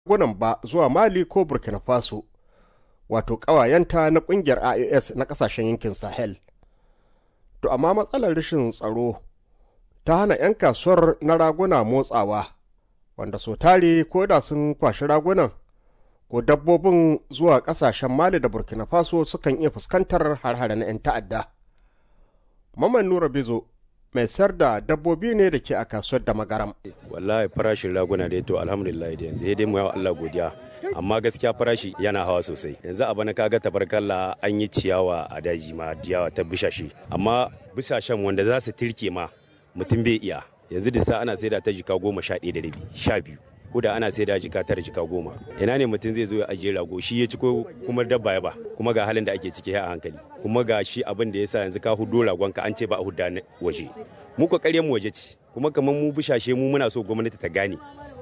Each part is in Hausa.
gunan ba zuwa Mali ko Burkina Faso, wato ƙawayenta na ƙungiyar IAS na ƙasashen yankin Sahel. To amma matsalar rashin tsaro ta hana 'yan kasuwar na raguna motsawa, wanda so tare ko da sun kwashi ragunan ko dabbobin zuwa ƙasashen Mali da Burkina Faso sukan iya fuskantar har na 'yan ta'adda. Maman Nura Bizo mai sayar da dabbobi ne da ke a kasuwar da magaram. Wallahi farashin raguna da to alhamdulillah da yanzu dai mu yawa Allah godiya. Amma gaskiya farashi yana hawa sosai. Yanzu a bana kaga tabarkalla an yi ciyawa a daji ma ciyawa ta bishashe. Amma bishashen wanda za su tirke ma mutum bai iya. Yanzu da sa ana saida ta jika goma sha ɗaya da rabi sha biyu. Kuda ana saida jika tara jika goma. Ina ne mutum zai zo ya ajiye rago shi ya ci ko kuma dabba ya ba kuma ga halin da ake ciki a hankali. Kuma ga shi abin da ya sa yanzu ka hudo ragon ka an ce ba a hudda waje. mu kokare mu waje ce kuma kamar mu bishashe mu muna so gwamnati ta gane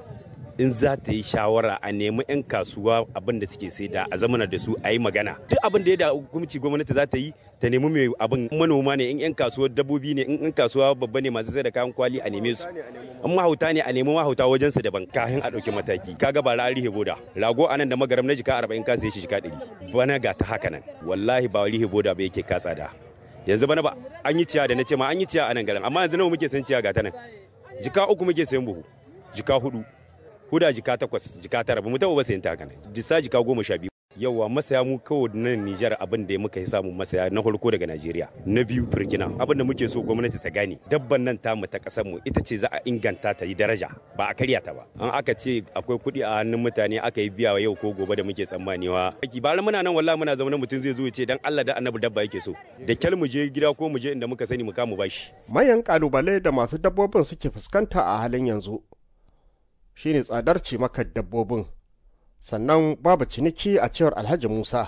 in za ta yi shawara a nemi 'yan kasuwa abin da suke saida a zamana da su a yi magana duk abin da ya da hukumci gwamnati za ta yi ta nemi mai abin manoma ne in 'yan kasuwa dabbobi ne in 'yan kasuwa babba ne masu sai da kayan kwali a neme su in mahauta ne a nemi mahauta wajen su daban kafin a ɗauki mataki kaga ba rihe boda rago anan da magaram na jika 40 ka sai shi jika 100 bana ga ta haka nan wallahi ba rihe boda ba yake katsa da yanzu bana ba an yi ciya da na ce ma an yi ciya a nan garin amma yanzu nawa muke san ciya ga ta nan jika uku muke sayan buhu jika hudu huda jika takwas jika tara ba mu taba ba sayan ta kana disa jika goma sha biyu yawa masaya mu kawai nan Nijar abin da muka yi samun masaya na farko daga Najeriya na biyu Burkina abin da muke so gwamnati ta gane dabban nan tamu ta kasar mu ita ce za a inganta ta yi daraja ba a karya ta ba an aka ce akwai kuɗi a hannun mutane aka yi biya yau ko gobe da muke tsammanewa aiki ba muna nan wallahi muna zama mutum zai zo ya ce dan Allah da annabi dabba yake so da kyal mu je gida ko mu je inda muka sani mu kamu bashi Mayan kalubale da masu dabbobin suke fuskanta a halin yanzu shine tsadar cimakar dabbobin sannan babu ciniki a cewar alhaji musa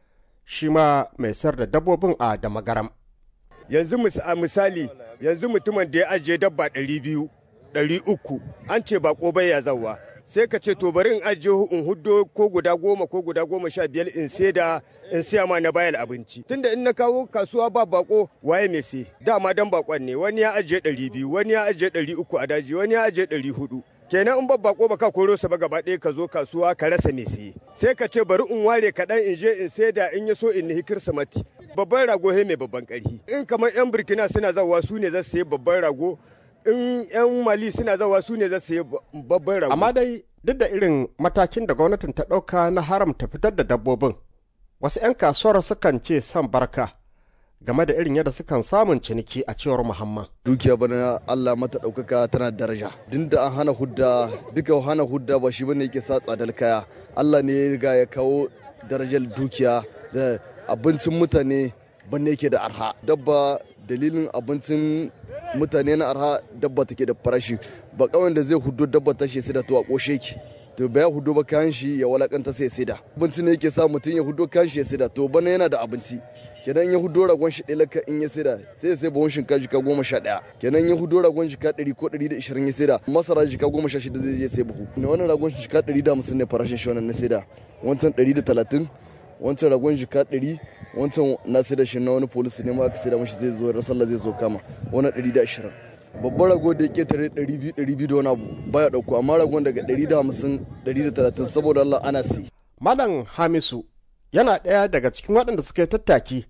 shi ma mai sayar da dabbobin a damagaram yanzu misali yanzu mutumin da ya ajiye dabba ɗari biyu ɗari uku an ce bako bai ya zauwa sai ka ce to bari in ajiye in huddo ko guda goma ko guda goma sha biyar in sai da in siya ma na bayar abinci tunda in na kawo kasuwa ba bako waye mai sai dama dan bakon ne wani ya ajiye ɗari biyu wani ya ajiye ɗari uku a daji wani ya ajiye ɗari hudu kenan in babba ko baka koro sa ba gaba ɗaya ka zo kasuwa ka rasa me siye sai ka ce bari in ware kaɗan in je in saida in ya so in nihi kirsimati babban rago he mai babban ƙarfi in kamar yan burkina suna zawa su ne za su sayi babban rago in yan mali suna zawa su ne za su sayi babban rago amma dai duk da irin matakin da gwamnatin ta ɗauka na haramta fitar da dabbobin wasu 'yan kasuwar sukan ce san barka game da irin yadda sukan samun ciniki a cewar Muhammad. Dukiya bana Allah mata ɗaukaka tana daraja. Din da an hana hudda duka hana hudda ba shi bane yake sa tsadar kaya. Allah ne ya riga ya kawo darajar dukiya da abincin mutane bane yake da arha. Dabba dalilin abincin mutane na arha dabba take da farashi. Ba kawai da zai hudu dabba ta shi sai da to a koshe ki. to ba ya hudu ba kayan shi ya walakanta sai ya saida abinci ne yake sa mutum ya hudu kayan shi ya saida to bana yana da abinci kenan ya hudo ragon shi ɗaya in ya saida sai sai bawon shinkafa jika goma sha ɗaya kenan ya hudo ragon jika ɗari ko ɗari da ishirin ya saida masara jika goma sha shida zai je sai buhu ne wannan ragon jika ɗari da hamsin ne farashin shi wannan na saida wancan ɗari da talatin wancan ragon jika ɗari wancan na saida shi na wani polisi ne ma aka saida mashi zai zo sallah zai zo kama wannan ɗari da ashirin babban rago da yake tare 200 da wani abu baya dauko amma ragon daga 150 130 saboda Allah ana si. Malam Hamisu yana ɗaya daga cikin waɗanda suka yi tattaki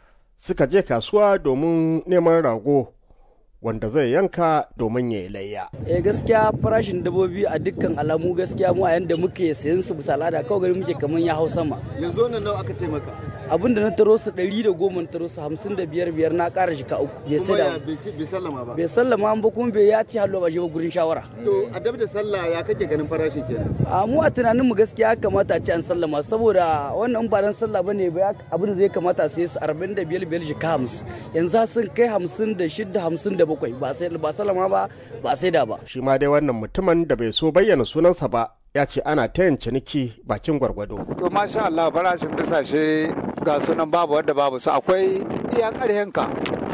suka je kasuwa domin neman rago wanda zai yanka domin ya yi layya. Eh gaskiya farashin dabobi a dukkan alamu gaskiya mu a yanda muke sayan su bisa al'ada kawai gari muke kaman ya hau sama. Yanzu wannan nawa aka ce maka? abin da na taro su ɗari da goma na taro su hamsin da biyar biyar na ƙara shika uku bai sai da bai sallama ba bai sallama ba kuma bai ya ci hallo ba shi ba gurin shawara to a dab da sallah ya kake ganin farashin kenan a mu a tunanin mu gaskiya kamata a ci an sallama saboda wannan ba dan sallah bane ba abin da zai kamata a sai su arba'in da biyar biyar shika hamsin yanzu sun kai hamsin da shida hamsin da bakwai ba sai ba sallama ba ba sai da ba shi ma dai wannan mutumin da bai so bayyana sunansa ba ya ce ana ta yin ciniki bakin gwargwado. To masha Allah farashin bisashe ga sunan babu wadda babu su akwai iya karhenka.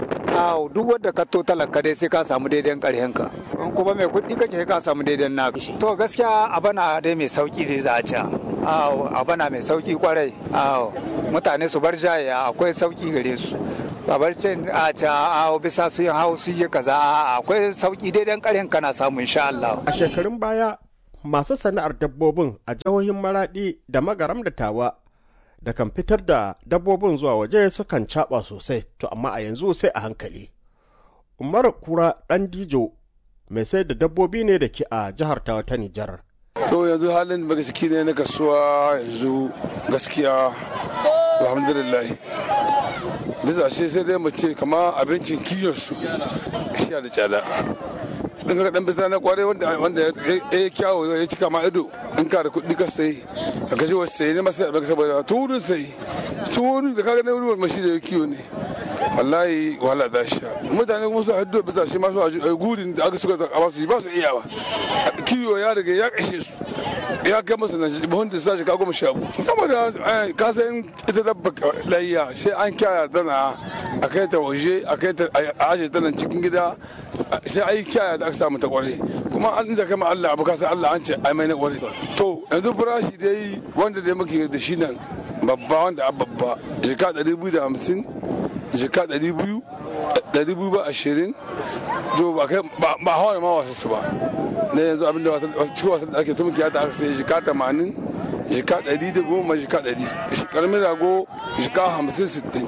Aw duk wadda ka to talaka dai sai ka samu daidai karhenka. In kuma mai kuɗi kake ka samu daidai na. To gaskiya abana dai mai sauki dai za a ci. Aw abana mai sauki kwarai. Aw mutane su bar jaya akwai sauki gare su. babar cin a ca a bisa su yin hau su yi kaza akwai sauki daidai karhen kana samu insha Allah. A shekarun baya masu sana'ar dabbobin a jihohin maraɗi da magaram da tawa da kan fitar da dabbobin zuwa waje sukan caɓa sosai to amma a yanzu sai a hankali umar kura ɗan dijo mai sai da dabbobi ne da ke a jihar tawa ta nijar to yanzu halin da ciki ne na kasuwa yanzu gaskiya alhamdulillah bisa shi sai dai mace kama abincin kiyon su shi da tsada in ka dan bisa na kware wanda wanda ya kyawo ya cika ma ido in ka da kuɗi ka sai ka gaji wasu sai ne masu abin saboda turin sai turin da kaga na wurin mashi da ya kiyo ne wallahi wahala za sha mutane kuma su haddo bisa shi masu a gurin da aka suka zaka su ba su iya ba kiyo ya riga ya kashe su ya kai musu na buhun da sashi ka goma sha saboda ka san ita dabba layya sai an kyaya tana a kai ta waje a kai ta a aje ta nan cikin gida sai ai kyaya da aka samu ta kware kuma an da kama Allah abu ka san Allah an ce ai mai na kware to yanzu farashi dai wanda dai muke da shi nan babba wanda babba jika 250 jika 200 ɗari biyu ba ashirin to ba kai ba hawa ma wasu su ba na yanzu abinda cikin wasan da ake tumki ta aka sai jika tamanin jika ɗari da goma jika ɗari karamin rago jika hamsin sittin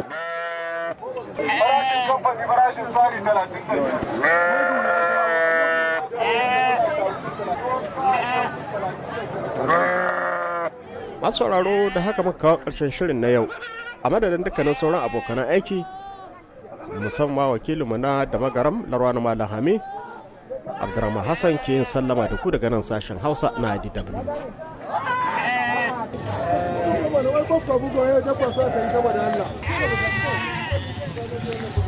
masu sauraro da haka muka kawo ƙarshen shirin na yau a madadin dukkanin sauran abokan aiki musamman wakilinmu na da magaram larwana malam hami abdurrahman hassan ke yin sallama da ku daga nan sashen hausa na dw Wani wai kwakwa bugo ya dabba sa ta yi gaba da Allah.